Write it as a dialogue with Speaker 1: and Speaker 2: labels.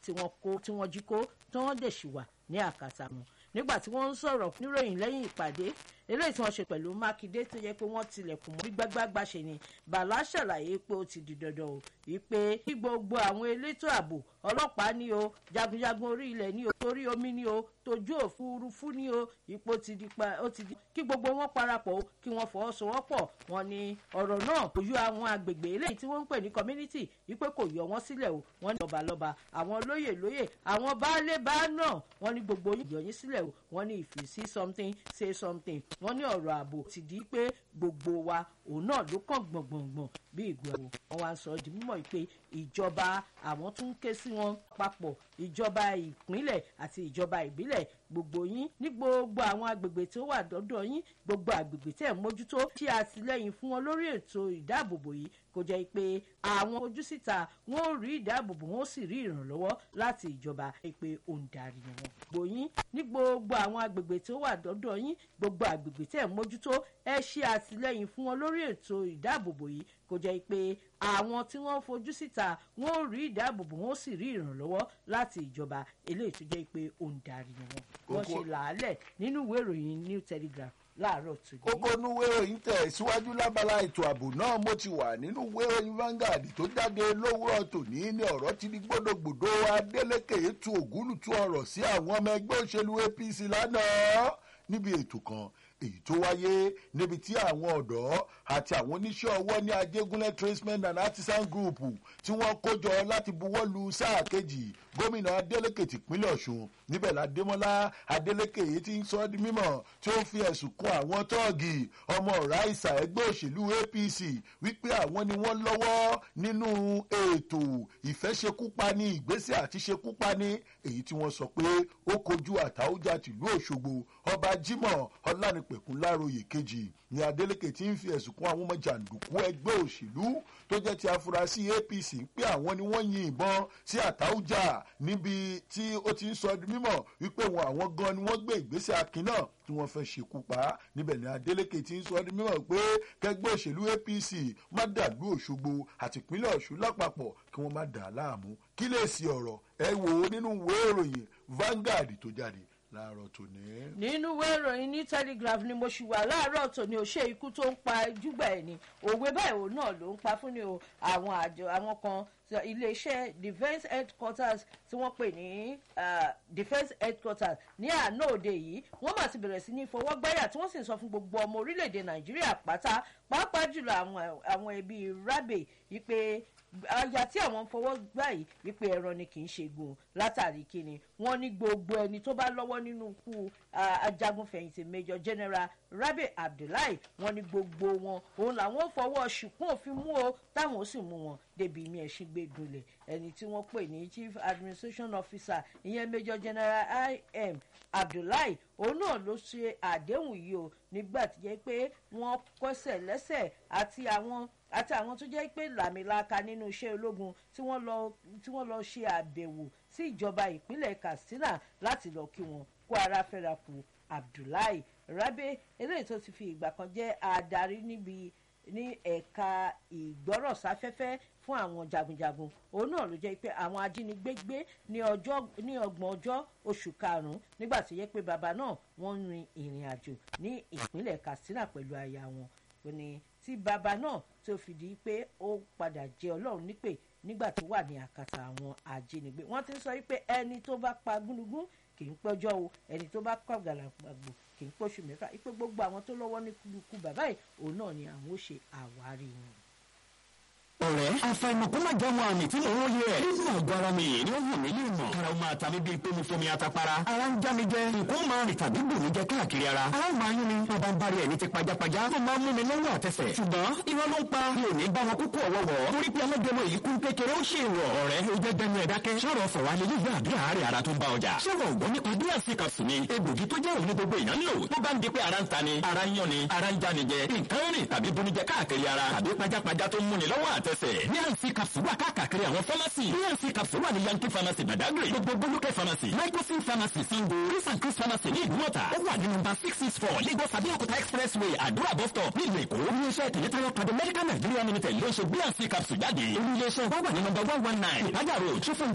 Speaker 1: tí wọ́n kó tí wọ́n jí kó tí wọ́n dẹ̀ ṣì wà ní àkàtà wọn nígbà tí wọ́n ń sọ̀rọ̀ níròyìn lẹ́yìn ìpàdé eléyìí tí wọ́n ṣe pẹ̀lú mákindé tó yẹ pé wọ́n tilẹ̀kùn mọ́ gbágbágbá ṣe ni bàlá ṣàlàyé pé ó ti di dandan o wípé kí gbogbo àwọn elétò ààbò ọlọ́pàá ní o jagunjagun orí ilẹ̀ ní o torí omi ní o tójú òfurufú ní o ipò ti di pa ó ti di kí gbogbo wọn parapọ̀ o kí wọ́n fọwọ́sowọ́pọ̀ wọn ni ọ̀rọ̀ náà kò yọ àwọn agbègbè eléyìí tí wọ́n ń pè ní community wípé kò yọ wọ́n sílẹ̀ o wọ́n ní lọ́balọ́ba àwọn lóyè lóyè àwọn baálé bá náà wọ́n ní gbogbo yọ yín sílẹ̀ o wọ́n ní if you see something say something wọ́n ní ọ̀rọ̀ ààbò ti di pé gbogbo wa òun náà ló kàn gbọ̀ngbọ̀ngbọ̀n bí ìgbọ̀wọ́ wọn wá ń sọ di mímọ̀ pé ìjọba àwọn tún ń ké sí wọn papọ̀ ìjọba ìpínlẹ̀ àti ìjọba ìbílẹ̀ gbogbo yín ní gbogbo àwọn agbègbè tó wà dọ́dọ̀ yín gbogbo agbègbè tẹ̀ ń mójútó ṣe àtìlẹ́yìn fún wọn lórí ètò ìdáàbòbò yìí kò jẹ́ pé àwọn ojú síta wọn ò rí ìdáàbòbò wọn ó sì rí ìrànlọ́wọ́ láti ìjọba pé ó ń darí wọn. gbogbo yín ní gbogbo àwọn agbègbè tó wà dọ́dọ̀ yín gbogbo agbègbè tẹ̀ ń mójútó ẹ ṣe àtìlẹ́yìn fún wọn lórí ètò ìdáàbòbò yìí kò jẹ́ pé àwọn tí wọ́n fojú síta wọn ò rí ìdáàbòbò wọn ó sì rí ìrànlọ́wọ́ láti ìjọba eléyìí tó jẹ́ pé ó ń darí wọn. wọ́n ṣe làálẹ̀ nínú ìwé ìròyìn new telegraph láàárọ̀ tòní.
Speaker 2: kókó núwé ìròyìn tẹ̀ síwájú lábala ètò ààbò náà mo ti wà nínú ìwé ìròyìn Vanguard tó jáde lówùrọ̀ tòní ní ọ̀rọ̀ ti di gbódògbòdò Adeleke tu ògúlùtù ọ̀rọ̀ sí àwọn ọmọ ẹgbẹ́ òṣèlú APC lánàá níbi ètò kan èyí tó wáyé níbi tí àwọn ọ̀dọ́ àti àwọn oníṣẹ́ ọwọ́ ní Ajégúnlẹ̀ tradesmen and artisan group tí wọ́n kójọ láti buwọ́ lu sáà kejì gómìnà Adeleke tìpínlẹ̀ Ọ̀ṣun níbẹ̀ ládémọ́lá Adeleke yìí ti ń sọ ọ́ di mímọ̀ tí ó fi ẹ̀sùn kan àwọn tọ́ọ̀gì ọmọ ọ̀rá ìsà ẹgbẹ́ òṣèlú APC wípé àwọn ni wọ́n lọ́wọ́ nínú ètò ìfẹ́ṣekúpani ìgbésẹ̀ àti ṣekúpani èyí tí wọ́n sọ pé ó kojú àtàwùjá tìlú Òṣogbo ọba Jimoh Ọlánìpẹ̀kun Láróyè kejì ni Adeleke ti ń fi ẹ̀sùn kan àwọn ọmọ jàǹdùkú ẹgbẹ́ òṣèlú tó jẹ́ ti afurasí APC pé àwọn ni wọ́n yin ìbọn sí àtàwùjá níbi tí ó ti ń sọ di mímọ̀ wípé wọn àwọn gan ni wọ́n gbé ìgbésẹ̀ akin náà tí wọ́n fẹ́ ṣekú pa á níbẹ̀ ni Adeleke ti ń sọ di mímọ̀ pé kẹgbẹ́ òṣèlú APC má dàlú Òṣogbo àti ìpínlẹ̀ Ọ̀ṣun lápapọ̀ kí wọ́n má dà á láàmú kí lè sí ọ̀rọ̀ ẹ wò ó nínú ìwé ìròyìn Vanguard tó jáde láàárọ̀ tòní.
Speaker 1: nínú ìwé ìròyìn ní telegraph ni mo ṣì wà láàárọ̀ tòní ò ṣe ikú tó ń pa júgbà ẹ̀ ni òwe báyìí òun náà ló ń pa fún ni o àwọn àjọ àwọn kan iléeṣẹ́ defence headquarters tí wọ́n pè ní defence headquarters ní àná òde yìí wọ́n mà ti bẹ̀rẹ̀ sí ní fọwọ́gbáyà tí wọ́n sì ń sọ fún gbogbo ọmọ orílẹ̀-èdè nàìjíríà pátá pàápàá jùlọ àwọn ẹbí rabe yìí pé aya tí àwọn fọwọ́ gbà yìí wípé ẹran ni kì í ṣe gùn látàrí kíni wọ́n ní gbogbo ẹni tó bá lọ́wọ́ nínú ikú ajagunfẹ̀yìntì major general rabe abdullahi wọ́n ní gbogbo wọn òun làwọn fọwọ́ ṣìkún òfin mú o táwọn ó sì mú wọn débi mi ẹ̀sìn gbé gbolẹ̀ ẹni tí wọ́n pè ní chief administration officer ìyẹn major general im abdullahi òun náà ló ṣe àdéhùn yìí o nígbà tí jẹ́ pé wọ́n kọ́sẹ̀ lẹ́sẹ̀ àti àwọn àti àwọn tó jẹ́ pé làmìlaka nínú iṣẹ́ ológun tí wọ́n lọ tí wọ́n lọ ṣe àbẹ̀wò sí ìjọba ìpínlẹ̀ katsina láti lọ kí wọn kó ara fẹ́ra kù abdullahi rabe eléyìí tó ti fi ìgbà kan jẹ́ adarí níbi ní ẹ̀ka ìgbọ́rọ̀sáfẹ́fẹ́ fún àwọn jagunjagun òun náà ló jẹ́ pé àwọn ajínigbé gbé ní ọgbọ̀n ọjọ́ oṣù karùn-ún nígbà tó yẹ pé bàbá náà wọ́n ń rin ìrìn àjò ní ìpínlẹ̀ katsina pẹ̀lú aya wọn ó ní tí bàbá náà tó fi di pé ó padà jẹ ọlọ́run nípè nígbà tó wà ní àkàtà àwọn ajínigbé wọ́n ti ń sọ wípé ẹni tó bá pa gúnugún kì í pẹ́jọ́ o ẹni tó bá pa gàlàgbàgbò kì í pọ́ṣù mẹ́fà wípé gbogbo àwọn tó lọ́wọ́ ní kúlukú bàbá yìí òun náà ni àwọn ó ṣe àwárí wọn
Speaker 3: ọ̀rẹ́ àfàìmọ̀ kó má jẹ́ wọn àmì tí mò ń wòye ẹ̀. nínú àgọ́ ara mi ni ó wù mí lè mọ̀. ara ó máa ta mí bíi pé mo fomi atapara. ara ń já mi jẹ. nǹkan ó máa rìn tàbí bù mí jẹ káàkiri ara. ara ó máa yún mi. bàbá ń bari ẹni ti pajápajá. ó máa mú mi lọ́wọ́ àtẹsẹ̀. ṣùgbọ́n irọ́ ló ń pa. mi ò ní bá wọn kúkú ọ̀wọ́wọ́. torí pé ọlọ́dẹmọ yìí kún kékeré ó ṣe ìwọ̀. ọ̀rẹ́ ó jẹ́ gbẹnu ẹ̀ dákẹ́. sọ̀rọ̀ fọ̀ wá lélẹ́ yóò àbí àárẹ̀ ara tó ń bá ọjà. sọ̀rọ̀ ògbọ́n nípa bí àṣekà sùn ni. egbògi tó jẹ́ òun ní gbogbo èèyàn lò. tó bá ń di pé ara ń ta ni ara ń yán ni ara ń já ni jẹ. nǹkan rìn tàbí bonijẹ káàkiri ara tàbí pajápajá tó ń múni lọ́wọ́ àtẹsẹ̀. ní àǹsí capsule wà káàkiri àwọn pharmacy. bnc capsule wà ní yankee pharmacy badagry. gbogbo bolúkẹ́ pharmacy. microsim pharmacy sango. chris and chris pharmacy ní ìdúmọ̀tà. ó wà ní nọ́mbà six six four lagos abeokuta expressway àdúrà bus stop nílùú èkó. iléeṣẹ́ tìlẹ́tàyọ̀ pàdé medical nigeria limited ló ń ṣe bnc capsule jáde. olú iléeṣẹ́ wà wà ní nọ́mbà one one nine ìpájà road